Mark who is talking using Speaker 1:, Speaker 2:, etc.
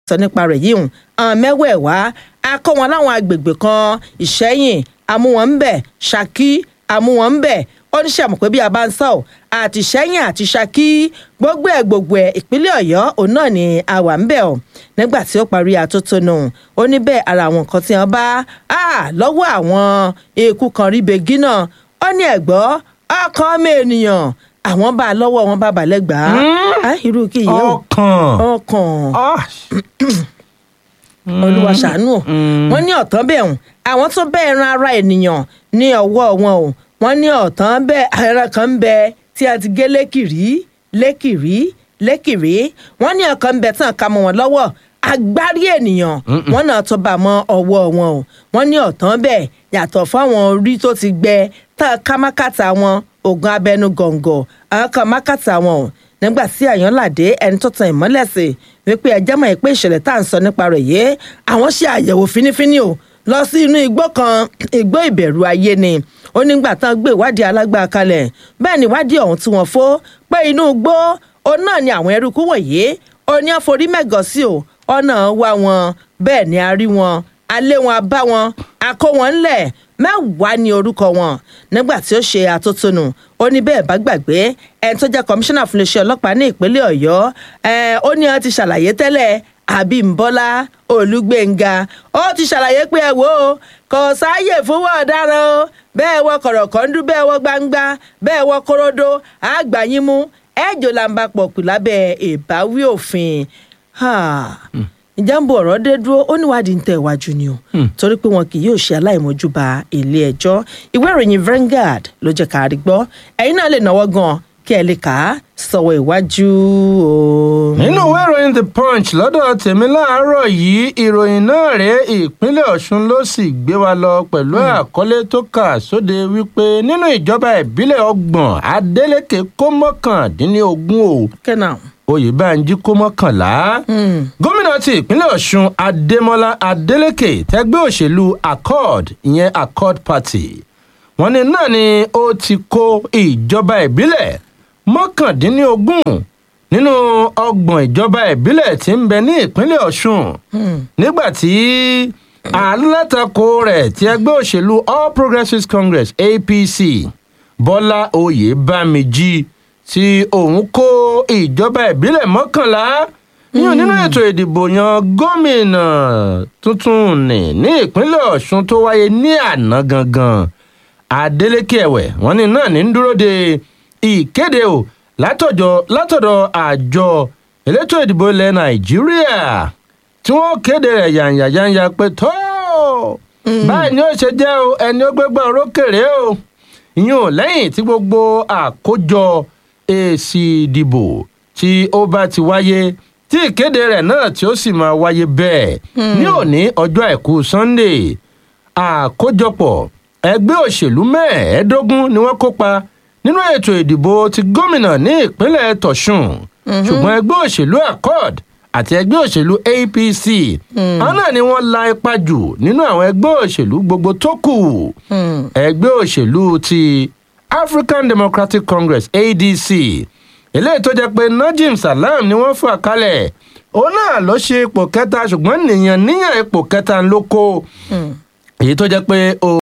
Speaker 1: sọ nípa rẹ̀ yìí hùn àwọn mẹ́wẹ̀ẹ̀wá a kó wọn láwọn agbègbè kan ìṣẹ́yìn amúwọn ń bẹ̀ ṣákí amúwọn ń bẹ̀ ó ní sàmù pé bí a bá ń sọ ọ́ àti ṣẹ́yìn àti ṣákí gbogbo ẹ̀ gbogbo ẹ̀ ìpínlẹ̀ ọ̀yọ́ òun náà ni a wà ń bẹ̀ ọ́ nígbà tí ó parí atótónu ó ní bẹ́ẹ̀ ara àwọn nǹkan tí wọ́n bá lọ́wọ́ àwọn eku kan rí begi náà ó ní ẹ̀gbọ́ ọkàn ọmọ ènìyàn àwọn bá a lọ́wọ́ wọn bá balẹ̀ gbà á irú kí yìí ó
Speaker 2: ọkàn
Speaker 1: ọkàn
Speaker 2: Ah,
Speaker 1: olúwa ṣàánú o wọn ní ọ̀tán bẹ́ẹ̀ hùn àwọn tó bẹ́ẹ̀ ran ara ènìyàn ní ọwọ́ wọn o wọn ní ọ̀tán bẹ́ẹ̀ ẹran kan ń bẹ tí a ti gé lékìrí lékìrí lékìrí wọn ní ọ̀kan ń bẹ tán ká mọ́ wọn lọ́wọ́ agbárí ènìyàn wọn náà tó bá mọ́ ọwọ́ wọn o wọn ní ọ̀tán bẹ́ẹ̀ yàtọ̀ fáwọn orí tó ti gbẹ tán ká mákàtà wọn oògùn abẹnú gọ̀ǹgọ̀ àwọn kan mákàtà wọn o nígbà tí àyànládé ẹni tó tan ìmọ́lẹ̀ sí wípé ẹjẹ́ mọ̀ pé ìṣẹ̀lẹ̀ tá à ń sọ nípa rẹ̀ yé àwọn ṣe àyẹ̀wò fínífíní o lọ sí inú igbó kan igbó ìbẹ̀rù ayé ni ó nígbà tán gbé ìwádìí alágbára kalẹ̀ bẹ́ẹ̀ ni ìwádìí ọ̀hún tí wọ́n fó pé inú igbó òun náà ni àwọn eruku wọ̀nyí ó ní àforí mẹ́gàn sí o ọ̀nà wá wọn bẹ́ẹ̀ ni a rí wọn alé wọn a bá wọn a kó wọn ńlẹ̀ mẹ́wàá ní orúkọ wọn nígbà tí ó ṣe àtótónu ó ní bẹ́ẹ̀ bá gbàgbé ẹni tó jẹ́ kọmíṣánná fún iléeṣẹ́ ọlọ́pàá ní ìpínlẹ̀ ọ̀yọ́ ẹ̀, ó ní wọn ti ṣàlàyé tẹ́lẹ̀ àbímbọ́lá olúgbénga ó ti ṣàlàyé pé ẹ wò ó kò sáàyè fúnwọ́ ọ̀daràn o bẹ́ẹ̀ wọ kọ̀rọ̀kọ́ndú bẹ́ẹ̀ wọ gbangba bẹ́ẹ̀ wọ korodo àgbàyínmú ẹ̀jọ̀ làǹbà pọ̀ kù lábẹ́ ìbáwí òfin ìjàmbá ọ̀rọ̀ dé dúró ó níwádìí ń tẹ̀ wájú ni o torí pé wọn kì yóò ṣe aláìmọ́júbà ilé ẹjọ́ ìwé ìròyìn Vanguard ló jẹ́ ká rí gbọ́ ẹ̀yin náà lè náwó gan kí ẹ lè kà á sọ̀wọ́ ìwájú o.
Speaker 2: nínú ìwé ìròyìn the punch lọ́dọ̀ tèmi láàárọ̀ yìí ìròyìn náà rèé ìpínlẹ̀ ọ̀ṣun ló sì gbé wa lọ pẹ̀lú àkọlé tó kà sóde wípé nínú ìjọba ìbílẹ̀ ọgbọ̀n adeleke kó mọ́kàndínlógún o
Speaker 1: kẹ́nà.
Speaker 2: oyèbánjí kó mọ́kànlá gómìnà ti ìpínlẹ̀ ọ̀ṣun adémọlá adélèké tẹgbẹ́ òṣèlú accord ìyẹn accord party wọ́n ní náà ni ó ti kó ìjọba ìbílẹ̀ mọ́kàndínlógún nínú ọgbọ̀n ìjọba ìbílẹ̀ tí ń bẹ ní ìpínlẹ̀ ọ̀ṣun nígbà tí alátakò rẹ̀ ti ẹgbẹ́ òṣèlú all progressives congress apc bọ́lá oyèbámíjí tí òun kó ìjọba ìbílẹ̀ mọ́kànlá yíyan nínú ètò ìdìbò yan gómìnà tuntun ní ní ìpínlẹ̀ ọ̀ṣun tó wáyé ní àná gangan adeleke ẹ̀wẹ̀ wọ́n ní náà ní ń dúró de ìkéde o látọ̀jọ́ látọ̀dọ̀ àjọ elétò ìdìbò ilẹ̀ nàìjíríà tí wọ́n kéde rẹ̀ yànyànyànyà pé tó báyìí ni ó ṣe jẹ́ o ẹni ó gbégbá orókèrè o ìyún ò lẹ́yìn tí gbogbo àkójọ èsì ìdìbò tí ó bá ti wáyé tí ìkéde rẹ̀ náà tí ó sì máa wáyé bẹ́ẹ̀ ní òní ọjọ́ àìkú sunday àkójọpọ̀ ẹgbẹ́ òṣèlú mẹ́ẹ̀ẹ́dógún ni wọ́n kópa nínú ètò ìdìbò ti gómìnà ní ìpínlẹ̀ tọ̀sùn ṣùgbọ́n ẹgbẹ́ òṣèlú accord àti ẹgbẹ́ òṣèlú apc àwọn náà ni wọ́n la ipa jù nínú àwọn ẹgbẹ́ òṣèlú gbogbo tó kù ẹgbẹ́ òṣèlú ti african democratic congress adc eléyìí tó jẹ́ pé najim salam ni wọ́n fà kalẹ̀ òun náà ló ṣe ipò kẹta ṣùgbọ́n nìyẹn níyàn ipò kẹta ló kó èyí tó jẹ́ pé